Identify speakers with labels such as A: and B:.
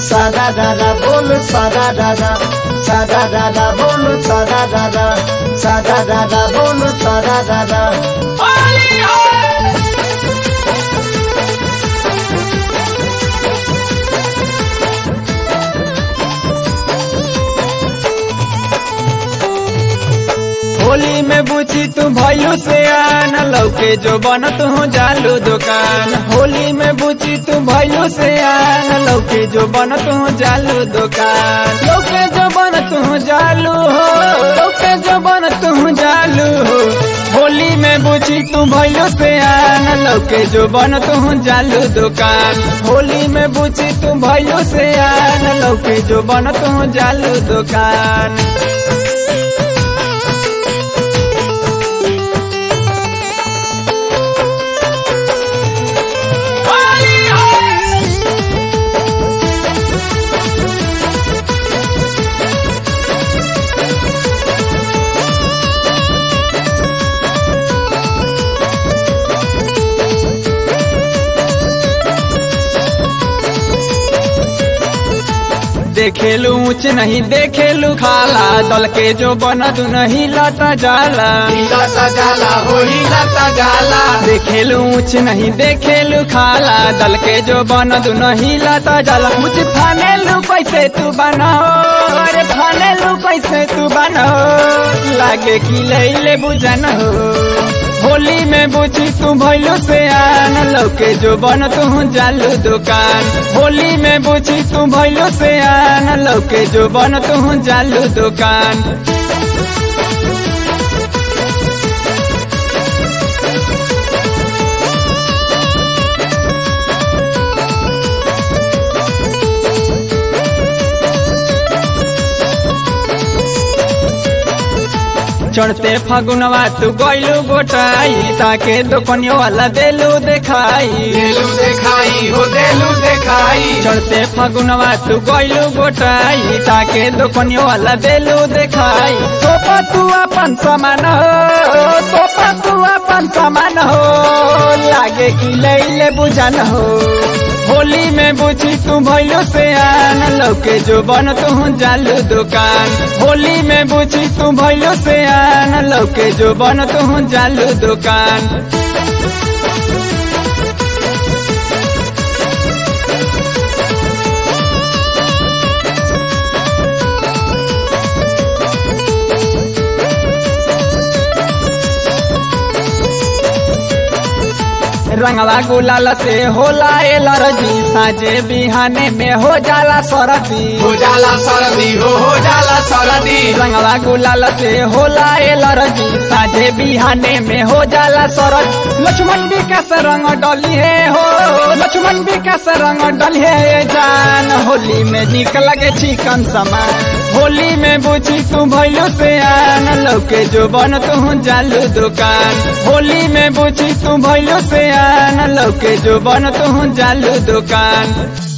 A: सादा दादा बोल सादा दादा सादा दादा बोल सादा दादा सादा दादा बोल सादा दादा
B: होली में बुची तू भैलू से आन लौके जो बन तू जालू दुकान होली में बुची तू भैलू से आन लौके जो बन तू जालू दुकान लौके जो बन तू जालू हो लौके जो बन तू जालू हो होली में बुची तू भैलू से आन लौके जो बन तू जालू दुकान होली में बुची तू भैलू से आन लौके जो बन तू जालू दुकान देखेलू ऊंच नहीं देखेलू खाला दल के जो बनत नहीं लटा जाला
A: हिलता जाला हो हिलता जाला
B: देखेलू ऊंच नहीं देखेलू खाला दल के जो बनत नहीं लटा जाला ऊंच फानेलू कैसे तू बनाओ अरे फानेलू कैसे तू बनाओ लागे कि ले बुझन हो होली में बुझी तू भैलू से आन लौके जो बन तू जालू दुकान होली में बुझी तू भैलू से आन लौके जो बन तू जालू दुकान चढ़ते फागुनवा तू गैलू गोटाई ताके दुकनियो वाला देलू देखाई
A: देलू देखाई हो देलू देखाई
B: चढ़ते फागुनवा तू गैलू गोटाई ताके दुकनियो वाला देलू देखाई तोपा तू अपन सामान हो तोपा तू अपन सामान हो लागे कि ले बुझन हो होली में बुझी तू भैलू से आन लौके जो बन तू जालू दुकान होली में बुझी तू भैलू से आन लौके जो बन तू जालू दुकान रंगवा गुलाल से होला एलर्जी साजे बिहाने में हो जाला सरदी
A: हो जाला सरदी हो हो जाला सरदी
B: रंगवा गुलाल से होला एलर्जी साजे बिहाने में हो जाला सरद लक्ष्मण विकास रंग डली है हो लक्ष्मण विकास रंग डली है जान होली में निक लगे चिकन समान होली में बुझी तू भैलू से आन लौके जो बन तू जालू दुकान होली में बुझी तू भैलू से आन लौके जो बन तू जालू दुकान